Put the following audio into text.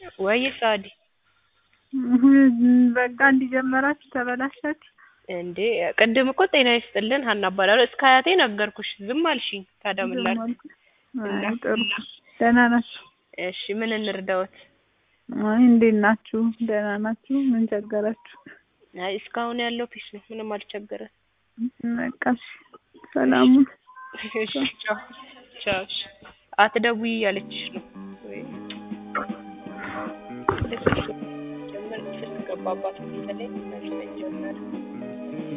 ወይ ሳዲ በቃ እንዲጀመራችሁ ተበላሻችሁ እንዴ ቅድም እኮ ጤና ይስጥልን ሀና እባላለሁ እስከ አያቴ ነገርኩሽ ዝም አልሽኝ ታዲያ ምን ላድርግ አይ ጥሩ ደህና ናችሁ እሺ ምን እንርዳዎት አይ እንዴት ናችሁ ደህና ናችሁ ምን ቸገራችሁ አይ እስካሁን ያለው ፒስ ነው ምንም አልቸገረም በቃ እሺ ሰላሙን እሺ ቻው ቻው እሺ አትደውይ እያለችሽ ነው ወይ ስልክ ገባባት መሰለኝ መስለኝ ጀመረ